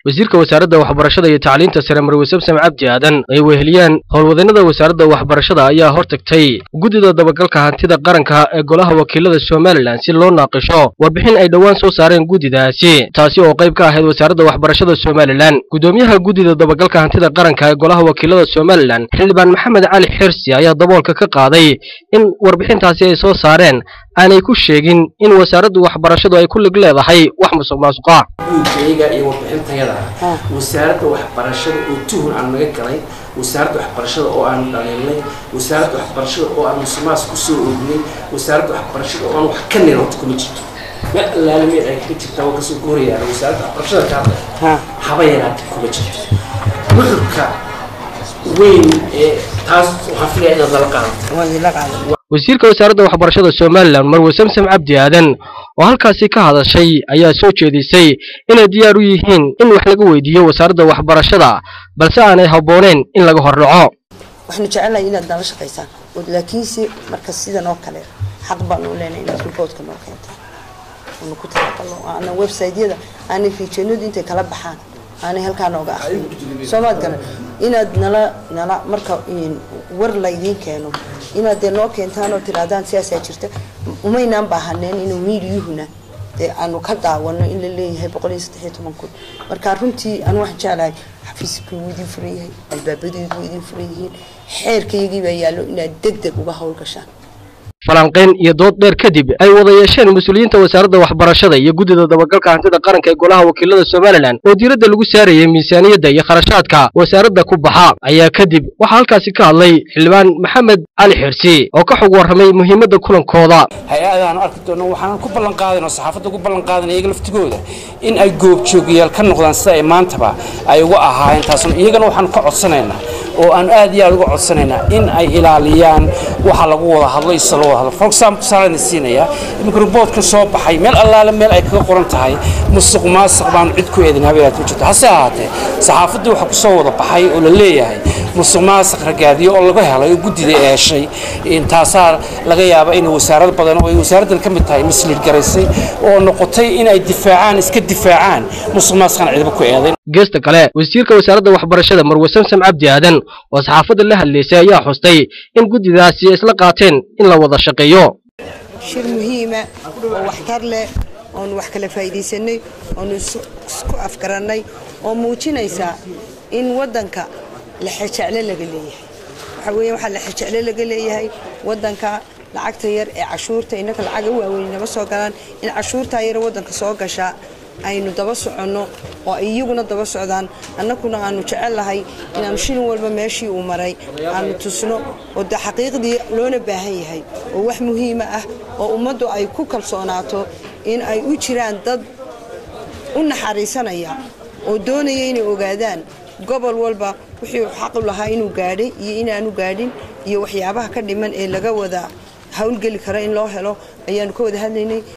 wasiirka wasaaradda waxbarashada iyo tacliinta sare marwe samsam cabdi aadan ay weheliyaan howlwadeenada wasaaradda waxbarashada ayaa hortagtay guddida dabagalka hantida qaranka ee golaha wakiilada somalilan si loo naaqisho warbixin ay dhowaan soo saareen guddidaasi taasi oo qayb ka ahayd wasaaradda waxbarashada somalilan guddoomiyaha guddida dabagalka hantida qaranka ee golaha wakiilada somalilan xildhibaan maxamed cali xirsi ayaa daboolka ka qaaday in warbixintaasi ay soo saareen aanay ku sheegin in wasaaraddu waxbarashadu ay ku lig leedahay wax musuq maasuqa guudkayga iyo warbixintayada wasaaradda waxbarashada oo tuhun aan naga galay wasaaradda waxbarashada oo aan dhaliilnay wasaaradda waxbarashada oo aan musuqmaas ku soo oognay wasaaradda waxbarashada oo aan wax ka nir horta kuma jirto meel allaale meel ay kaga jirtaa waa kasoo goorayaan wasaaradda waxbarashada ka hadlay haba yaraata kuma jirto nuxurka weyn ee taas waxaan filaya inaad nala qaadato wasiirka wasaaradda waxbarashada somalilan marwe samsam cabdi aadan oo halkaasi ka hadashay ayaa soo jeedisay inay diyaar u yihiin in wax laga weydiiyo wasaaradda waxbarashada balse aanay habbooneen in laga hordhaco waxaanu jecelnahay inaad nala shaqaysaan laakiinse marka sidan oo kale xaq baanu leenahay inaad riboodka noo keentaan aanu ku talagalno aanan website-yada aanay fiijeennadu intay kala baxaan aanay halkaa nooga akhriyin soomaad garan inaad nala nala marka war laydiin keeno inaad dee noo keentaan oo tirahdaan sidaasaa jirta umaynaan baahaneen inuu miidiyuhuna dee aanu ka daawano in la leeyahay boqol iyo saddex iyo toban kun marka runtii anu waxaan jeclahay xafiiskii wuu idin furan yahay albaabadeedu wuu idin furan yihiin xeerkaygii baa yaallo inaad deg deg uga howlgashaan falanqayn iyo dood dheer kadib ay wada yeesheen mas-uuliyiinta wasaaradda waxbarashada iyo guddida dabagalka hantida qaranka ee golaha wakiilada somalilan oo diiradda lagu saarayay miisaaniyadda iyo kharashaadka wasaaradda ku baxa ayaa kadib waxaa halkaasi ka hadlay xildhibaan maxamed cali xirsi oo ka xog warramay muhiimadda kulankooda hay-adaanu arki doono waxaan ku ballan qaadano saxaafadda ku ballan qaadana iyaga laftigooda in ay goobjoogayaal ka noqdaan sida ay maantaba ay uga ahaayeen taasna iyagana waxaanu ka codsanaynaa oo aan aad iyo aad uga codsanaynaa in ay ilaaliyaan waxa lagu wada hadlo isa loo wada hadlo for example tusaalena siinaya iminka riboodkan soo baxay meel allaale meel ay kaga qoran tahay musuq maasuq baanu cid ku eedin habeelaad ku jirto hase ahaatee saxaafaddii waxaa kusoo wada baxay oo la leeyahay musuq maasuq ragaadiyo oo laga helay oo guddida eeshay taasaa laga yaaba in wasaarad badan oo ay wasaaraddan ka mid tahay misliid garaysay oo noqotay in ay difaacaan iska difaacaan musuq maasuqan cidba ku eedayn geesta kale wasiirka wasaaradda waxbarashada marwe samsam cabdi aadan oo saxaafadda la hadlaysay ayaa xustay in guddidaasi isla qaateen in la wada shaqeeyo shir muhiima oo waxtar leh oonu wax kala faa'iidaysanay oonu isku afgarannay oo muujinaysa in waddanka lexejecle laga leeyahay waxaa weeye waxaa lexejecle laga leeyahay waddanka lacagta yar ee cashuurta innaka lacaga waaweyn nama soo galaan in cashuurtaa yar waddanka soo gashaa aynu daba soconno oo ay iyaguna daba socdaan annaguna aanu jecellahay inaanu shilin walba meeshii uu maray aanu tusno oo de xaqiiqdii loona baahan yahay oo wax muhiima ah oo ummaddu ay ku kalsoonaato in ay u jiraan dad u naxariisanaya oo doonaya inay ogaadaan gobol walba wixii xaq u lahaa inuu gaadhay iyo inaanu gaadhin iyo waxyaabaha ka dhiman ee laga wada hawlgeli kara in loo helo ayaanu ka wada hadlaynay